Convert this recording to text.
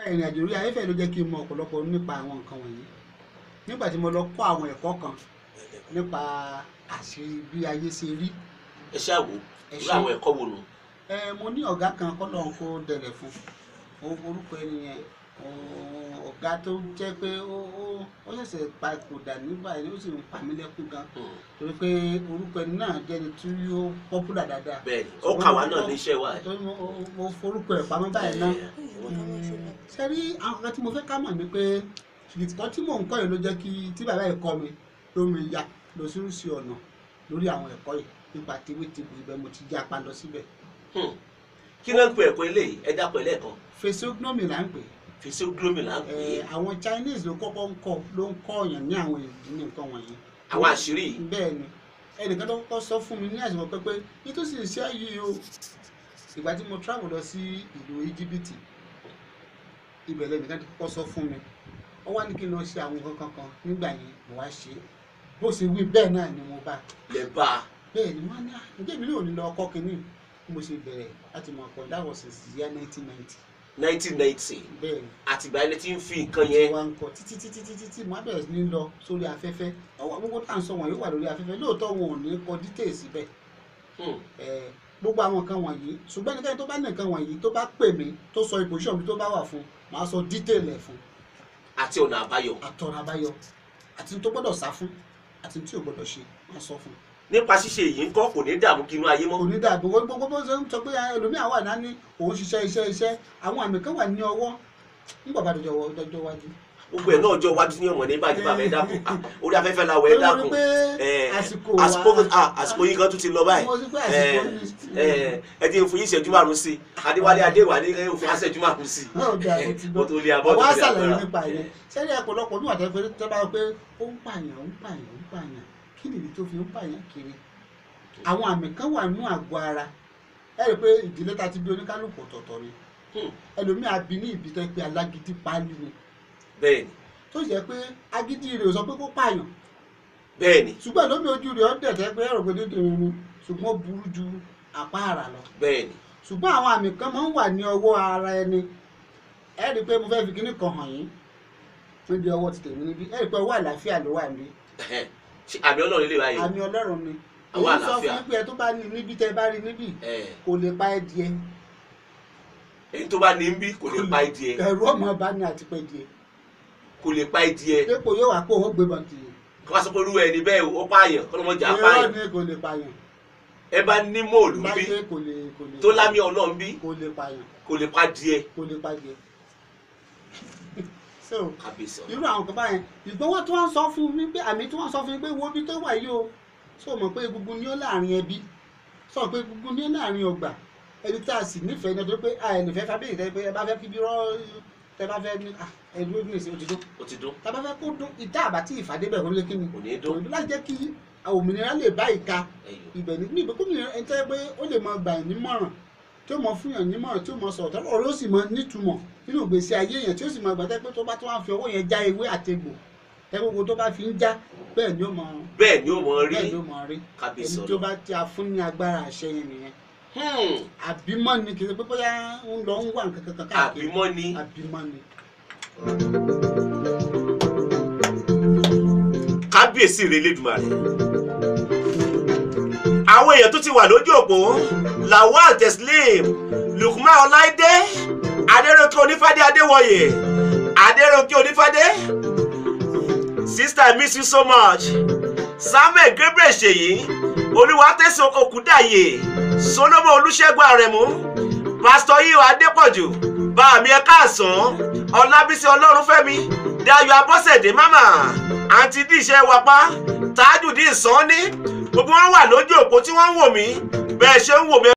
ìrìn àjò orí ayéfẹ́ ló jẹ́ kí n mọ ọ̀pọ̀lọpọ̀ nípa àwọn nǹkan wọ̀nyí nígbà tí mo lọ kọ́ àwọn ẹ̀kọ́ kan nípa àṣírí bí ayé ṣe rí ẹ ṣáà wò Ẹ irú ṣé. àwọn ẹ̀kọ́ wo nù. ẹ mo ní ọ̀gá kan kọ́lọ̀ ń kó dẹ̀rẹ̀ fún O- orúkọ ẹni yẹn o- ọ̀gá tó jẹ́ pé ó ó- ó ṣẹ̀ṣẹ̀ pa ìkòdà nígbà yẹn ó sì ń pa mí lẹ́kún gan Hmm. torí pé orúkọ ẹni náà jẹ́ni tí ó pọ́pùlà dáadáa bẹ́ẹ̀ni ó kà wá náà níṣẹ́ wa. torí mo mo forúkọ ẹ̀ pamọ́ báyìí náà ṣe rí àwọn kan tí mo fẹ́ ká mọ̀ ni pé ìtọ́ tí mò ń kọ́ yìí ló jẹ́ kí tí bàbá yìí kọ́ mi ló mi ya lọ sírúsì ọ̀nà lórí àwọn ẹ̀kọ́ yìí nípa tewétegbò ibẹ̀ mo ti já pa lọ síbẹ̀ Hmm. kí ló ń pe ẹ̀kọ́ eléyìí ẹ dápọ̀ ẹlẹ́ẹ̀kan physiognomy là ń pè physiognomy là ń pè é é àwọn Chinese ló kọ́kọ́ ń kọ́ ló ń kọ́ ọ̀yàn ní àwọn ìdí ní nǹkan wọ̀nyí àwọn àṣírí yìí. bẹ́ẹ̀ ni ẹnìkan tó kọ́kọ́ sọ fún mi ní àsìkò pẹ́pẹ́ nítòsí iṣẹ́ yìí o ìgbà tí mo travel lọ sí ìlú íjíbítì ibẹ̀ lẹ́nìkan tó kọ́kọ́ sọ fún mi ó wá ní kí n lọ ṣe àwọn nǹkan kan nígbà yẹn mo wá ṣe é bó ṣe wí bẹ́ẹ̀ náà ni mo bá lè bá a bẹ́ẹ̀ ni wọ́n á ní à ǹjẹ́ mi ní òní lọ ọkọ́ kínní bí mo ṣe bẹ̀rẹ̀ láti mọ̀ ọkọ̀ that was since the year nineteen ninety nineteen ninety bẹ́ẹ̀ ni àtìgbà ilé tí ń fi nǹkan yẹn wa ń kọ títí títí títí tí màá bẹ̀rẹ̀ sí ní lọ sórí afẹ́fẹ́ ọwọ́ gbogbo tá à ń sọ wọ̀nyí wà lórí afẹ́fẹ́ lóòótọ́ wọn ò ní kọ details síbẹ̀ Hmm. ẹ̀, gbogbo àwọn nǹkan wọ̀nyí ṣùgbọ́n ẹnikẹ́ni tó bá ní nǹkan wọ̀nyí tó bá pè mí tó sọ position mi tó bá wà fún màá sọ detail ẹ̀ fún àti ọ̀nà àbáyọ. àtọ̀nà àbáyọ àti tó gbọ́dọ̀ sá fún àti tí ò gbọ́dọ̀ ṣe máa sọ fún nípa ṣíṣe èyí ń kọ́ kò ní dààmú kí inú ayé mọ́. onídàbò gbogbo bó ṣe ń sọ pé ẹlòmíà wà náà ní òun ṣiṣẹ́ iṣẹ́ iṣẹ́ àwọn àmì kan wà ní ọwọ́ nígbà bá dọjọ́ dọjọ́ wájú gbogbo ẹ̀ náà ọjọ́ iwájú ní ọmọ ní bàjẹ́ bàbá ẹ dákun Ah, orí afẹ́fẹ́ la wọ̀ ẹ Torí dákun pé Eh, àsìkò àsìkò wa- ah, àsìkò yìí kan tún ti lọ báyìí mo ti pé àsìkò ní Eh, ẹ ti fún yín ìṣẹ́jú márùn-ún sí i adéwálé adéwà ní ẹ fún aṣẹ́jú márùn-ún sí i náà dà ó ti mo gbọ́ tó lé abọ́ àwọn tó lé àṣàlàyé agbára. nípa yẹn sẹ́ni ọ̀pọ̀lọpọ̀ ní wàtẹ́ pé tẹ́ bá wọ pé ó ń pààyàn ó ń pààyàn ó ń pààyàn kí nìdí tó fi ń pààyàn kiri àwọn àmì kan wà nínú àgọ́ ara ẹ rí i pé ìdílé ta ti bí oníkálùkù ọ̀tọ̀ọ̀tọ̀ ni Hmm. ẹlòmíà bí ní ìbí tẹ́ pé alágídí páálí ni bẹ́ẹ̀ni tó jẹ́ pé agídí rẹ̀ ò sọ pé kó pààyàn bẹ́ẹ̀ni ṣùgbọ́n lómi ojú rẹ̀ ọ́ dẹ̀tẹ́ pé ẹ̀rọ gbẹdẹ́ dèrò ni ṣùgbọ́n ó burú ju àpá àrà lọ bẹ́ẹ̀ni ṣùgbọ́n àwọn àmì kan máa ń wà ní ọwọ́ ara ẹni ẹ rí i pé mo fẹ́ fi kíní kan hàn yín níbi ọwọ́ ti tèmi níbí ẹ rí i pé ọwọ́ àlàáfíà ló wà níbí Ṣé àmì ọlọ́run lè báyìí àmì ọlọ́run ni Ọwọ́ èyí sọ fún àlàáfíà. yín pé ẹ tó bá ní níbí tẹ bá rí níbí Eh, kò lè pa ẹ díẹ̀ èyí tó bá ní ń bí kò lè pa ìdí ẹ ẹ̀rù ọmọ bá ní àti pẹ́ díẹ̀ kò lè pa ìdí ẹ dépò yóò wá pé òun gbé bàtì kí wọ́n sọ pé irú ẹni bẹ́ẹ̀ ó pààyàn kọ́ ló mọ̀ jà irọ́ pààyàn ni kò lè pààyàn ẹ bá ní móòlù bí láyé kò lè kò lè tó lámì ọlọ́run bí kò lè pààyàn kò lè pa díẹ̀ kò lè pa díẹ̀ so kábíyèsí ọ̀nà irú àwọn kan báyẹn ìgbọ́n wọn tí wọ́n sọ fún mi pé àmì tí wọ́n sọ fún mi pé wo bí tó wà yìí o sọ mọ̀ pé egungun ni ó láàrin ẹbí sọ pé egungun ni ó láàrin ọgbà ẹni tá a sì nífẹ̀ẹ́ ní ọdún pé a ẹ̀ nífẹ̀ẹ́ fábíyì tẹ́ pé ẹ bá fẹ́ kí bí rọ́ tẹ bá fẹ́ ní ah, ẹ dúró ní ìsìn òtítọ́ ó ti dún tá a bá fẹ́ kó dún ìta àbátí ìfàdé bẹ̀ kó lé kí ni kò ní dún òun láti jẹ́ kí òmìnira lè bá ìka ẹ̀yọ́ ibẹ̀ ní ní ìgbẹ́kùnrin ẹni tẹ́ pé ó lè mọ gbà yín nímọ̀ràn tí ó mọ fún yàn nímọ̀ràn tí ó mọ sọ̀rọ̀ tọ́lọ́ ọ̀rọ̀ ó sì mọ nítumọ̀ nínú ìgbésí ayé yẹn tí ó sì mọ gbàtẹ́ pé tó bá tó wá fi ọwọ́ yẹn já ewé àtegbò ẹ gbogbo tó bá fi ń já bẹ́ẹ̀ ni ó mọ bẹ́ẹ̀ ni ó mọ rí bẹ́ẹ̀ ni ó mọ rí kábíyèsí ẹni tó ọ̀nà bá tí a fún ní agbára àṣẹ yẹn nìyẹn Hmm, àbímọ ni kì í ṣe pé bóyá ń lọ ń wà nǹkan kankan káàkiri àbímọ́ ni àbímọ ni. kábíyèsí rẹ̀ lẹ́dùnmarè àwọn èèyàn tó ti wà lójú òpó lawal teslim lukman ọláìdé adéròkè onífádé adéwọyè adéròkè onífádé sister I miss you so much samuel gabriel ṣèyí olúwatẹsán okùdàyè solomon olùṣègùn àrẹ̀mú pásítọ̀ yíyọ adépọ̀jù báàmí ẹ káàsán ọlábísí ọlọ́runfẹ́mi dayo abọ́sẹ̀dé mama àǹtí díṣẹ́ wapá tájùdí ìsánní gbogbo wọn wà lójú òpó tí wọ́n ń wò mí bẹ́ẹ̀ ṣe ń wò mí